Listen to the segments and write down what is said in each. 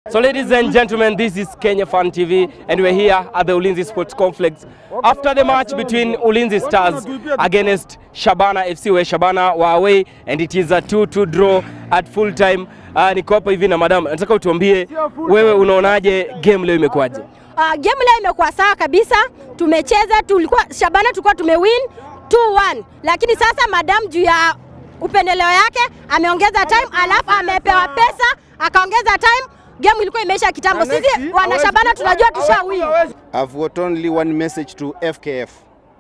So ladies and gentlemen, this is Kenya Fan TV and we're here at the Ulinzi Sports Complex after the match between Ulinzi Stars against Shabana FC where Shabana were away and it is a 2-2 draw at full time. Uh, niko hapa hivi na madam, nataka utuambie wewe unaonaje game leo imekuwaje? Uh, game leo imekuwa sawa kabisa, tumecheza tulikuwa Shabana tulikuwa tumewin 2-1, lakini sasa madam juu ya upendeleo yake ameongeza time, alafu amepewa pesa akaongeza time. Game ilikuwa imeisha kitambo. Sisi wana Shabana tunajua tusha win. I've got only one message to FKF.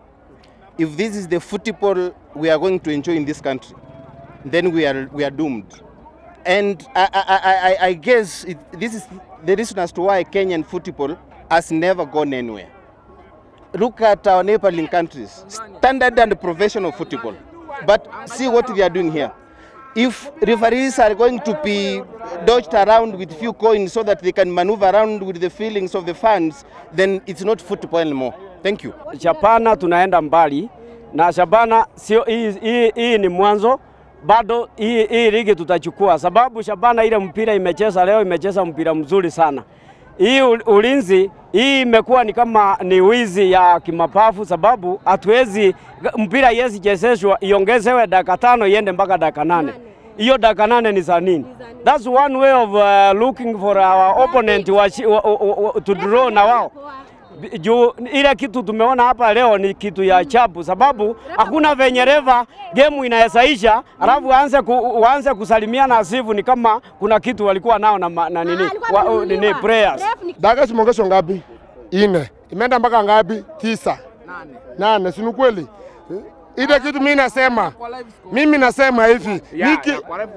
If this is the football we are going to enjoy in this country, then we are, we are doomed. And I, I, I, I- I guess it, this is the reason as to why Kenyan football has never gone anywhere. Look at our neighboring countries, standard and professional football. But see what they are doing here. If referees are going to be dodged around with few coins so that they can maneuver around with the feelings of the fans, then it's not football anymore. Thank you. Shabana tunaenda mbali na Shabana sio hii, hii, hii ni mwanzo bado hii, hii ligi tutachukua, sababu Shabana ile mpira imecheza leo imecheza mpira mzuri sana. Hii ul- ulinzi hii imekuwa ni kama ni wizi ya kimapafu, sababu hatuwezi mpira haiwezi chezeshwa iongezewe dakika tano iende mpaka dakika nane. Hiyo dakika nane ni za nini? That's one way of uh, looking for our opponent wa, wa, wa, wa, to draw na wao juu ile kitu tumeona hapa leo ni kitu ya ajabu, sababu hakuna venye reva game inawezaisha alafu waanze ku, waanze kusalimiana asifu ni kama kuna kitu walikuwa nao na, ma- na nini, alikuwa wa, nini amenunuliwa. prayers Ref ni- Dakika zimeongezwa ngapi? Ine. Imeenda mpaka ngapi? Tisa. Nane. Si ni kweli? Ile kitu mimi nasema, mimi nasema hivi niki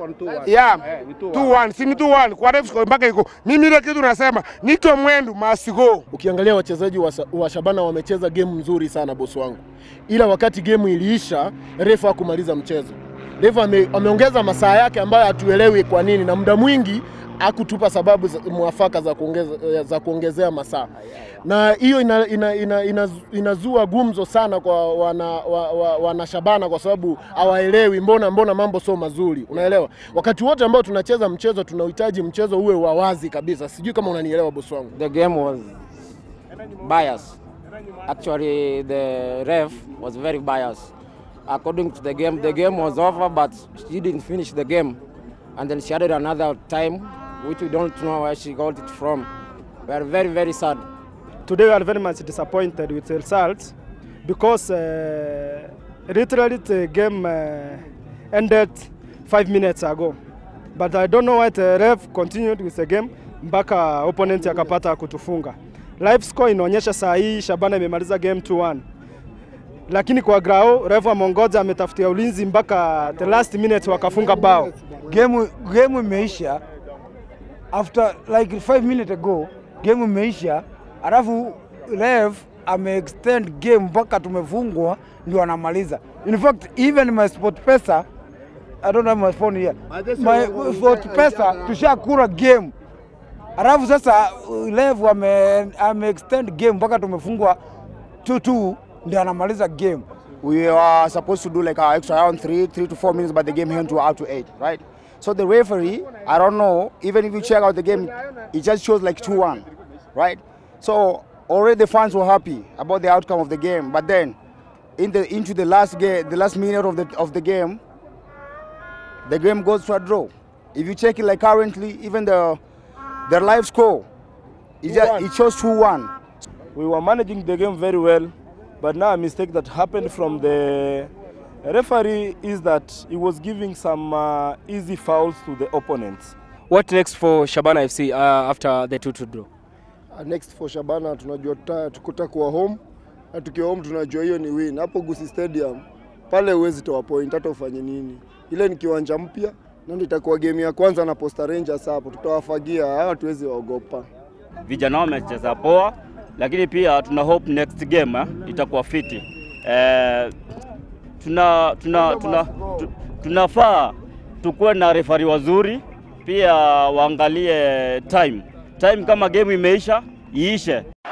ya 2-1 si ni 2-1 kwa ref score mpaka iko. Mimi ile kitu nasema niko mwendu masigo. Ukiangalia wachezaji wa, Sa- wa Shabana wamecheza game nzuri sana bosi wangu, ila wakati game iliisha refa hakumaliza mchezo. Refa ame, ameongeza masaa yake ambayo hatuelewi kwa nini, na muda mwingi hakutupa sababu za, mwafaka za, kuongeza, za kuongezea masaa, na hiyo ina, ina, ina, ina, inazua gumzo sana kwa wana, wa, wa, wana Shabana kwa sababu hawaelewi mbona mbona mambo sio mazuri, unaelewa. Wakati wote ambao tunacheza mchezo tunahitaji mchezo uwe wa wazi kabisa. Sijui kama unanielewa bosi wangu. the game was biased. Actually, the ref was very biased. According to the game, the game was over, but she didn't finish the game. And then she added another time, which we don't know where she got it from. We are very, very sad. Today we are very much disappointed with the results because uh, literally the game uh, ended five minutes ago. But I don't know why the ref continued with the game mpaka opponent akapata kutufunga. Live score inaonyesha saa hii Shabana imemaliza game 2-1. Lakini kwa grao ref amongoja ametafutia ulinzi mpaka the last minute wakafunga bao. game game imeisha after like 5 minutes ago game imeisha alafu ref ameextend game mpaka tumefungwa ndio anamaliza in fact even my sport pesa I don't have my phone here my sport pesa tushakura game alafu sasa uh, ref ame, ame extend game mpaka tumefungwa 2-2 ndio anamaliza game we are supposed to do like our extra round three, three to four minutes, but the game went to out to eight, right? So the referee, I don't know, even if you check out the game, it just shows like 2-1, right? So already the fans were happy about the outcome of the game, but then in the into the last game, the last minute of the of the game, the game goes to a draw. If you check it like currently, even the the live score, it, just, it shows 2-1. We were managing the game very well, but now a mistake that happened from the referee is that he was giving some uh, easy fouls to the opponents. What next for Shabana FC uh, after the 2-2 draw? Uh, Next for Shabana tunajua tuta- tukuta kuwa home na tukiwa home tunajua hiyo ni win. Hapo Gusii Stadium pale huwezi toa point hata ufanye nini. Ile ni kiwanja mpya na ndio itakuwa game ya kwanza na Posta Rangers hapo, tutawafagia hawa, hatuwezi waogopa. vijana wamecheza poa, lakini pia tuna hope next game eh, itakuwa fiti. Eh, tuna, tuna, tuna, tu, tunafaa tukuwe na refari wazuri, pia waangalie time time, kama game imeisha iishe.